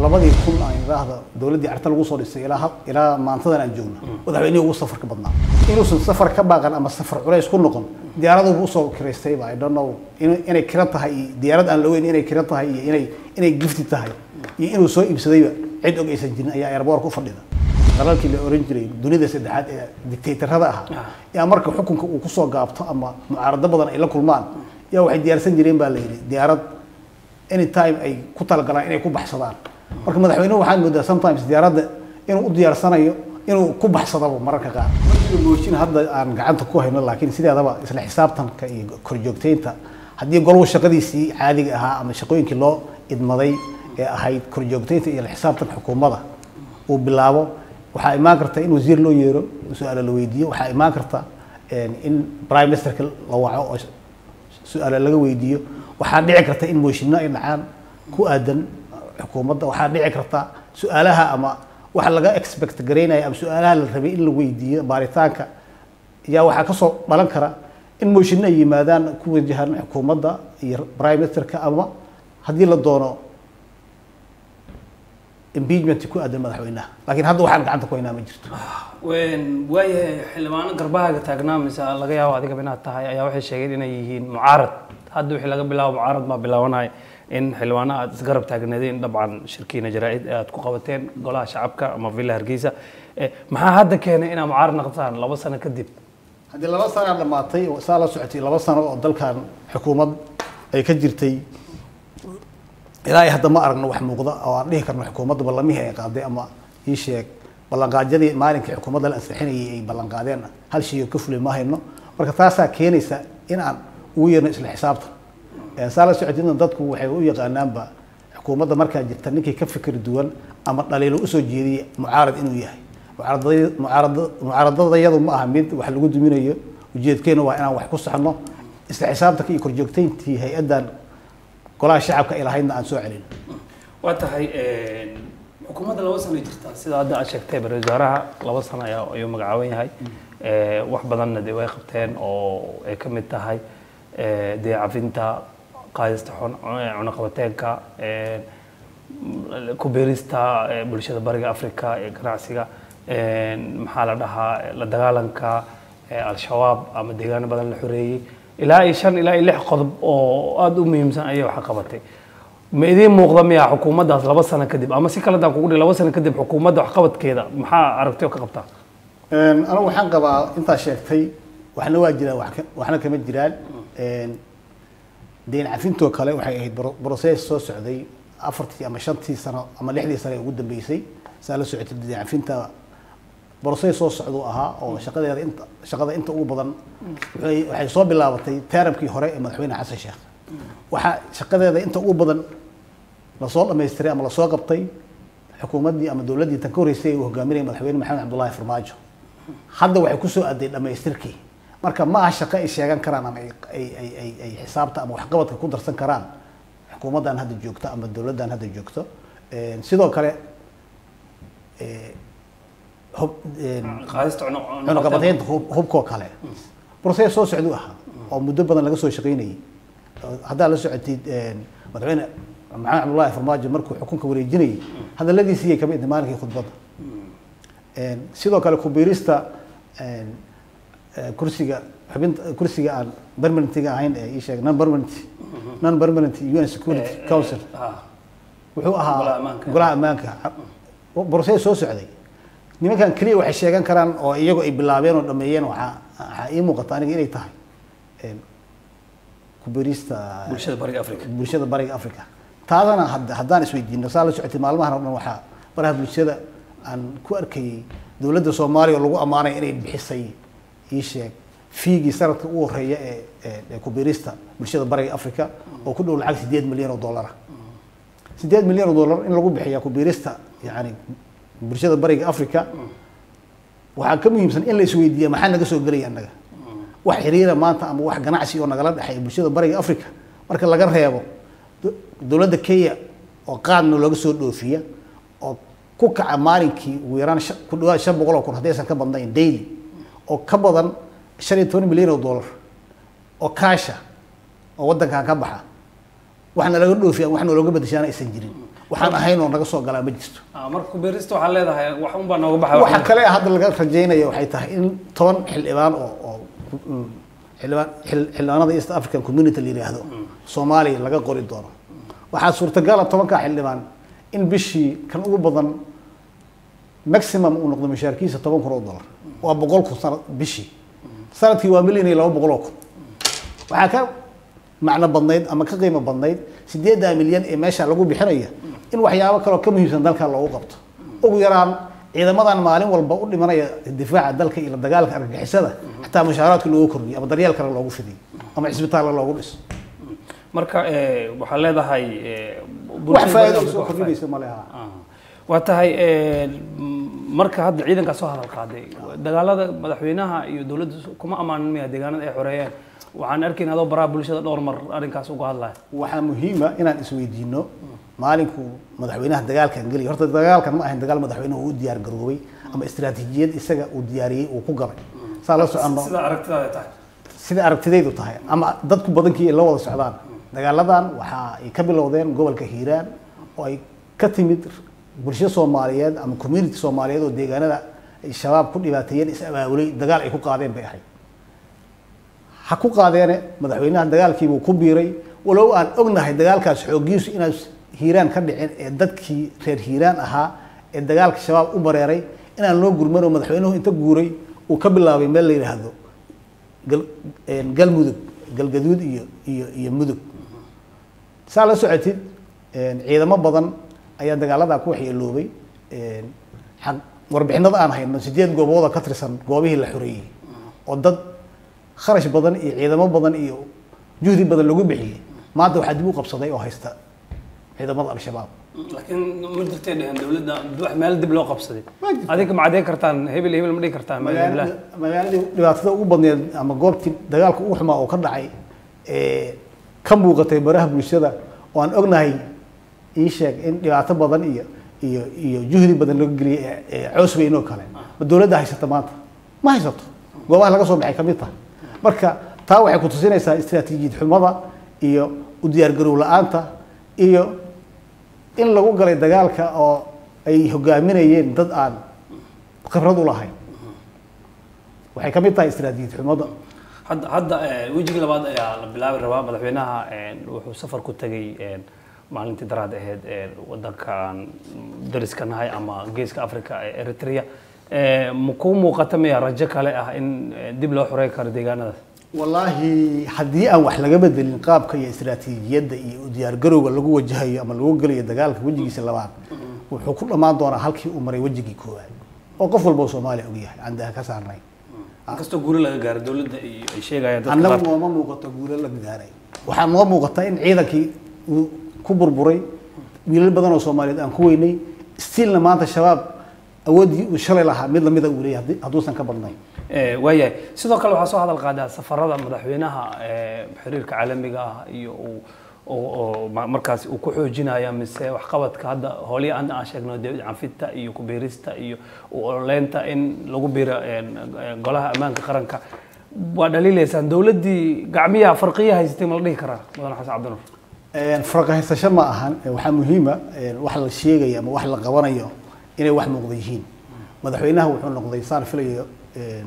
labadii kun aan idhaahda dowladdii carta lagu soo dhisay ilaa had- ilaa maantadan aan joogno madaxweynihii ugu safarka badnaa inuusan safar ka baaqan ama safar culays ku noqon diyaaraduba usoo kiraystayba i don't know in- inay kiran tahay iyo diyaarad aan la weyn inay kiran tahay iyo inay inay gifti tahay iyo inuu soo iibsadayba cid og aysan jirin ayaa airboorka u fadhida dalalkii la oran jiray dunida saddexaad ee dictatorada ahaa yaa marka xukunka uu kusoo gaabto ama mucaarado badan ay la kulmaan yaa waxay diyaarsan jireen baa la yidhi diyaarad anytime ay ku talagalaan inay ku baxsadaan marka madaxweynuhu waxaad moodaa sometimes diyaaradda inuu u diyaarsanayo inuu ku baxsadaba mararka qaar mooshin hadda aan gacanta ku hayno laakiin sideedaba isla xisaabtanka iyo korjoogteynta haddii golwu shaqadiisii caadiga ahaa ama shaqooyinkii loo idmaday ee ahayd korjoogteynta iyo la xisaabtanka xukuumadda uu bilaabo waxaa imaan karta in wasiir loo yeero su-aalo la weydiiyo waxaa imaan karta in prime ministerka la waco oo su-aalo laga weydiiyo waxaa dhici karta in mooshinno ay dhacaan ku aadan xukuumadda waxaa dhici karta su-aalaha ama waxa laga expect garaynaya ama su-aalaha la rabay in la weydiiyo baaritaanka yaa waxaa kasoo dhalan kara in mooshinno ay yimaadaan ku wajahan xukuumadda iyo prime ministerka ama haddii la doono impeachment ku aadan madaxweynaha laakiin hadda waxaan gacanta ku haynaa ma jirto waayahay xildhibaano garbahaaga taagnaa mise laga yaabo adigaba inaad tahay ayaa waxay sheegeen inay yihiin mucaarad hadda wixii laga bilaabo mucaarad baa bilaabanaya in xildhibaano aad isgarab taagneedeen dabcan shirkiina jaraa-id ee aad ku qabateen golaha shacabka ama villa hargeysa Eh, maxaa hadda keenay inaad mucaarad noqotaan laba sano kadib haddii laba sanaa dhamaatay oo saa la socotay laba sano oo dalkan xukuumad ay ka jirtay ilaa ay hadda ma aragno wax muuqda oo aan dhihi karno xukuumadda ballamihii ay qaaday ama ii sheeg ballanqaadyadii maalinkii xukuumadda la ansixinayay ay ballanqaadeen hal shay oo ka fulay ma hayno marka taasaa keenaysa in aan ugu yeerno isla xisaabtan Eh, saa la socotidna dadku waxay u yaqaanaanba xukuumadda markaa jirta ninkii ka fikir duwan ama dhaliilo usoo jeediyay mucaarad inuu yahay mucaaradada- mucaarada- mucaaradadayadu ma aha mid wax lagu duminayo ujeedkeenu waa inaan wax ku saxno isla xisaabtanka iyo korjoogteyntii hay-addan golaha shacabka ay lahaydna aan soo celin waa tahay xukuumadda laba sano jirta sida hadda aad sheegtay ra wasaaraha laba sano ayaa ayuu magacaaban yahay Eh, wax badanna dee way qabteen oo ay ka mid tahay eh, dee cafinta qaadista xun- eh, cunaqabateenka eh, ku beerista eh, bulshada bariga africa ee ganacsiga Eh, maxaa la dhahaa la dagaalanka eh, al-shabaab ama deegaano badan la xoreeyey ilaa iyo shan ilaa iyo lix qodob oo aada u muhiimsan ayay wax qabatay ma idiin muuqda miyaa xukuumaddaas laba sano kadib ama si kale daan kugu dhihi laba sano kadib xukuumadda waxqabadkeeda maxaa aragtay oo ka qabtaa anigu waxaan qabaa intaa sheegtay waxna waa jiraan wax ka- waxna kama jiraan deyn cafintoo kale waxay ahayd bro- process soo socday afartii ama shantii sano ama lixdii sano ee ugu dambeysay saa la socotay deyn cafinta process soo socduu ahaa oo shaqadeeda inta shaqada inta ugu badan waxay waxay soo bilaabatay teramkii hore ee madaxweyne xasan sheekh waxaa shaqadeeda inta ugu badan lasoo dhamaystiray ama lasoo qabtay xukuumaddii ama dowladdii tan ka horreysay ee uu hogaaminayay madaxweyne maxamed cabdullaahi farmaajo hadda waxay kusoo aaday dhamaystirkii marka ma aha shaqo ay sheegan karaan ama ay ay ay ay ay xisaabta ama waxqabadka ku darsan karaan xukuumaddan hadda joogto ama dowladdan hadda joogto Een, sidoo kale ee, hub- een, qaadista cunuq- cunaqabateynta hub- hubkoo kale process soo socduu ahaa oo muddo badan laga soo shaqaynayay Oo haddaa la socotid een, madaxweyne maxamed cabdullaahi farmaajo markuu xukunka wareejinayay hadaladiisii kamid tahay maalinkii khudbadda Een, sidoo kale kubiirista een, ee, kursiga xubinta kursiga aan permanentiga ahayn ee ii sheeg non permanent non permanent UN Security Eh, Council eh, ah, wuxuu Golaha ahaa ammaanka. golaha ammaanka borosee soo socday nimankan keliya waxay sheegan karaan oo iyagu ay bilaabeen oo dhameeyeen waxaa waxaa ii muuqata aniga inay tahay een, kubirista bulshada bariga africa bulshada bariga africa taadana had- haddaan isweydiino saa la socotay maalmahan oo dhan waxaa baraha bulshada aan ku arkayay dowladda soomaaliya oo lagu ammaanay inay bixisay ii sheeg fiigii sanadka ugu horeeya ee ee- ee kubirista bulshada bariga africa oo ku dhow lacag sideed milyan oo dollar ah sideed milyan oo dollar in lagu bixiya kubirista yani bulshada bariga africa waxaa ka muhiimsan in la isweydiiya maxaa naga soo gelaya annaga wax xiriira maanta ama wax ganacsi oo nagala dhexeeya bulshada bariga africa marka laga reebo do- dowladda kenya oo qaadna looga soo dhoofiya oo ku kaca maalinkii ugu yaraan shan- ku dhawaad shan boqol oo kun haddaysan ka badnayn daily oo ka badan shan iyo toban milyan oo dollar oo kaasha oo waddankan ka baxa waxna laga dhoofiya waxna looga bedeshaana aysan jirin waxaan ahayn oo naga soo galaa ma jirto Ah, marka kubeerista waxaa leedahay wax un baa nooga baxay waxa kale hadda laga rajaynaya waxay tahay in toban xildhibaan oo oo mm, xildhibaan xil- xildhibaanada east african community la yidhaahdo soomaaliya laga qori doono waxaa suurtagala tobankaa xildhibaan in bishii kan ugu badan maximum uu noqdo mushaarkiisa toban kun oo dollar waa boqol kun sana bishii sanadkii waa milyan iyo laba boqol oo kun waxaa ka macno badnayd ama ka qiimo badnayd sideeddaa milyan ee meesha lagu bixinaya in waxyaabo kaleo ka muhiimsan dalka loogu qabto ugu yaraan ciidamadan maalin walba u dhimanaya difaaca dalka iyo la dagaalka argagixisada xataa mushaaraadka loogu kordhiyo ama daryeel kale loogu fidiyo ama cisbitaalla loogu dhiso marka eh, waxaa leedahay eh, wax bulshada faa'iido ay Afrika soo wax faa'iido. kordhinaysa ma leha Ah. waa tahay eh, m- marka hadda ciidankaa soo hadal qaaday dagaalada madaxweynaha iyo dowladda kuma ammaanin miya deegaanada ay xoreeyeen waxaan arkayn adoo baraha bulshada dhowr mar arrinkaas uga hadlaya waxaa muhiima inaan isweydiino maalinku madaxweynaha dagaalkan geliya horta dagaalkan ma ahayn dagaal madaxweynuhu uu u diyaar garoobay ama istiraatiijiyad isaga uu diyaariyey uu ku galay saa la soconno sida aragtidaada tahay sida aragtidaydu tahay ama dadku badankii ay la wada socdaan dagaaladan waxa ay ka bilowdeen gobolka hiiraan oo ay ka timid bulsho soomaaliyeed ama community soomaaliyeed oo deegaanada ay shabaab ku dhibaateeyeen is abaabulay dagaal ay ku qaadeen bay ahayd ha ku qaadeene madaxweynaha dagaalkiibuu ku biiray walow aan ognahay dagaalkaas xooggiisu inaan hiiraan ka dhicin ee dadkii reer hiiraan ahaa ee dagaalka shabaab u bareeray inaan loo gurman oo madaxweynuhu inta guuray uu ka bilaabay meel la yidhaahdo gal- een, galmudug galgaduud iyo iyo iyo mudug saa la socotid een, ciidamo badan ayaa dagaaladaa ku waxyeeloobay een, xaq warbixinada aan hayno sideed goobooda ka tirsan goobihii la xoreeyey oo dad kharash badan iyo ciidamo badan iyo juhdi badan lagu bixiyey maanta waxaa dib u qabsaday oo haysta ciidamada al-shabaab laakiin ma jirtay dhehen dowladda wax meel dib loo qabsaday Ma jirto. adinka ma caddeyn kartaan hebel iyo hebel ma dhihi kartaan meel heblaha magaalada magaaladii dhibaatada ugu badneed ama goobtii dagaalka ugu xumaa oo ka dhacay ee ka muuqatay baraha bulshada oo aan ognahay ii sheeg in dhibaato badan iyo iyo iyo juhdi badan laga geliyay ee- ee coos weyn oo kale ma dowladda haysata maanta ma haysato goobaha laga soo baxay ka mid tahay marka taa waxay ku tusinaysaa istiraatiijiyad xumada iyo u diyaargarow la-aanta iyo in lagu galay dagaalka oo ay hogaaminayeen dad aan khibrad u lahayn waxay ka mid tahay istiraatiijiyad xumada hadda hadda eh, wejigii labaad ayaa la bilaabi rabaa madaxweynaha eh, wuxuu safar ku tegay eh, maalintii daraad ahayd ee wadankan dariska nahay ama geeska africa ee eritrea Eh, ma kuu muuqata miya rajo kale ah in eh, dib loo xorey karo deegaanadaas wallaahi haddii aan wax laga bedelin qaabka iyo istiraatiijiyadda iyo u diyaargarowga lagu wajahayo ama lagu gelayo dagaalka wejigiisa labaad wuxuu ku dhammaan doonaa halkii uu maray wejigii koowaad oo qof walba oo soomaaliya ogyahay aan daha ka saarnay inkastoo guuri laga gaaro dowladda iyo ay sheegayaan dadka annagu qaar nooma muuqato guulo la gaaray waxaa noo muuqata in ciidankii uu ku burburay wiilal badan oo soomaaliyeed aan ku weynay stilna maanta shabaab awooddii uu shalay lahaa mid lamida uu leeyahay haddii- hadduusan ka badnayn Eh, waayahay sidoo kale waxaa soo hadal qaadaa safarada madaxweynaha eh, xiriirka caalamiga ah iyo uu oo- oo ma- markaas uu ku xoojinaya mise waxqabadka hadda howlihii aan aan sheegno dee canfidta iyo kubiirista iyo u ololeynta in lagu biiro eh, eh, golaha ammaanka qaranka waa dhaliilaysaan dowladdii gacmiyaha farqiya haysatay ma la dhihi karaa mudane xasan cabdinuur Een, farqahaysasho ma ahan ee waxaa muhiima een, wax la sheegayo ama wax la qabanayo inay wax muuqda yihiin madaxweynaha wuxuu noqday saan filayo een,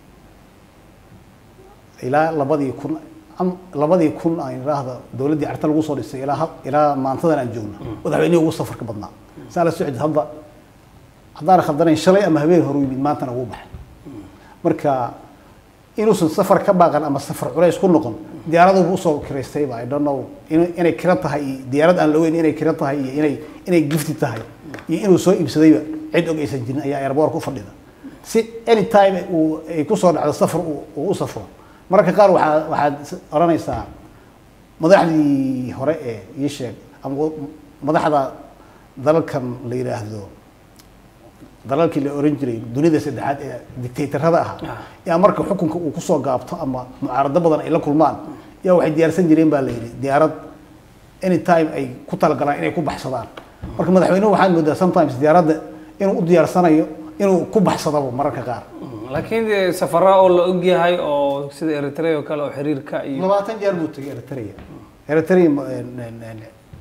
ilaa labadii kun am- labadii kun aan idhaahda dowladdii carta lagu soo dhisay ilaa ha- ilaa maantadan aan joogno madaxweynihii ugu safarka badnaa saa la socod hadda haddaan khaldanayn shalay ama habeen hore u yimid maantana ugu baxay marka inuusan safar ka baaqan ama safar culays ku noqon diyaaradubu usoo kiraystayba i don't know in- inay kira tahay iyo diyaarad aan la weyn inay kira tahay iyo inay inay gifti tahay iyo inuu soo iibsadayba cid og aysan jirin ayaa airboorka u fadhida si anytime uu ay kusoo dhacdo safar uu uu u safro mararka qaar waxaa waxaad is- odhanaysaa madaxdii hore ee ii sheeg ama madaxda dalalkan la yidhaahdo dalalkii la oran jiray dunida saddexaad ee dictatorada ahaa Ah. yaa marka xukunka uu kusoo gaabto ama mucaarado badan ay la kulmaan yaa waxay diyaarsan jireen baa la yidhi diyaarad anytime ay ku talagalaan inay ku baxsadaan marka madaxweynuhu waxaad moodaa sometimes diyaaradda inuu u diyaarsanayo inuu ku baxsadaba mararka qaar laakiin dee safara oo la ogyahay oo sida eritrea oo kale oo xiriirka iyo labaatan jeer buu tegay eritrea eritrea ma- en- en- en-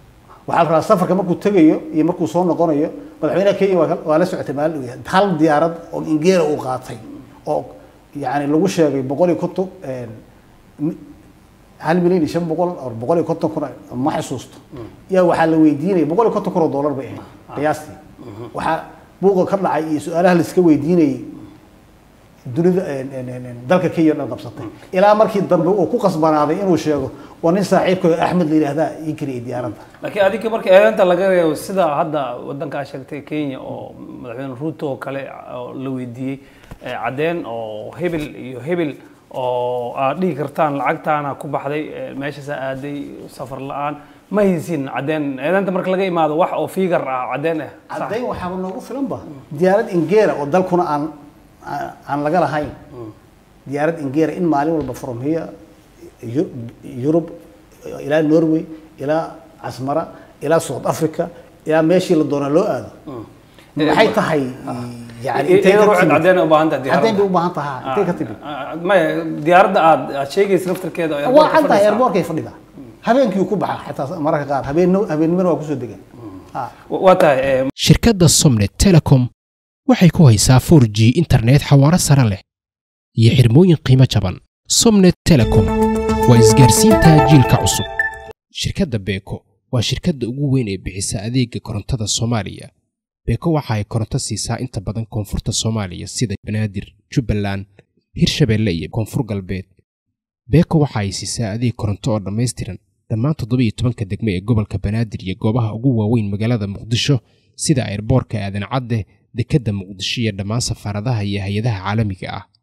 waxaa la rabaa safarka markuu tegayo iyo markuu soo noqonayo madaxweynaha kenya waa ka- waa la socotay maalin dhow hal diyaarad oo ingeera uu qaatay oo yani lagu sheegay boqol iyo konton mi- hal milyan iyo shan boqol or boqol iyo konton kun ma xasuusto yaa waxaa la weydiinaya boqol iyo konton kun oo dollar bay ahayd qiyaastii waxaa buuqa ka dhacay iyo su-aalaha la iska weydiinayay dunida een, een, een, een, dalka kenya oo dhan qabsatay ilaa markii dambe uu ku qasbanaaday inuu sheego waa nin saaxiibkooda axmed la yidhaahdaa ii kariyay diyaaradda laakiin adiga marka eedeynta laga reebo sida hadda wadanka aad sheegtay kenya oo madaxweyne ruuto oo kale oo la weydiiyey eh, caddeyn oo hebel iyo hebel oo aad dhihi kartaan lacagtaana ku baxday eh, meeshaasaa aaday safar la-aan ma haysin caddeyn eedeynta marka laga imaado wax oo fiigar ah caddeyn ah sax? caddayn waxaaba noogu filanba diyaarad ingeera oo dalkuna aan aan- aan laga lahayn diyaarad ingeera in maalin walba from here Eu- Europe ilaa Norway ilaa Asmara ilaa South Africa ilaa meeshii la doona loo aado maxay tahay yani intay iyada ka ruuxeed timid caddeyn u baahan tahay caddayn diyaaradda bay u baahan tahay intay ka timid Ah, maya diyaaradda aad aad sheegaysa laftarkeeda oo waa airport-ka cad tahay fadhiisa. airbortkay fadhida habeenkii uu ku baxa xitaa mararka qaar habeen habeennimana waa kusoo degan Ah. Wa- waa tahay eh, shirkadda somnet telecom waxay ku haysaa 4g internet xawaaro sare leh iyo xirmooyin qiimo jaban somnet telecom waa isgaarsiinta jiilka cusub shirkadda beeko waa shirkadda ugu weyn ee bixisa adeega korontada soomaaliya beeko waxa ay koronto siisaa inta badan koonfurta soomaaliya sida banaadir jubbaland hirshabeelle iyo koonfur galbeed beeko waxa ay siisaa adeeg koronto oo dhammaystiran dhammaan toddobiyo tobanka degme ee gobolka banaadir iyo goobaha ugu waaweyn magaalada muqdisho sida airboorka aadan cadde dekedda muqdisho iyo dhammaan safaaradaha iyo hay-adaha caalamiga ah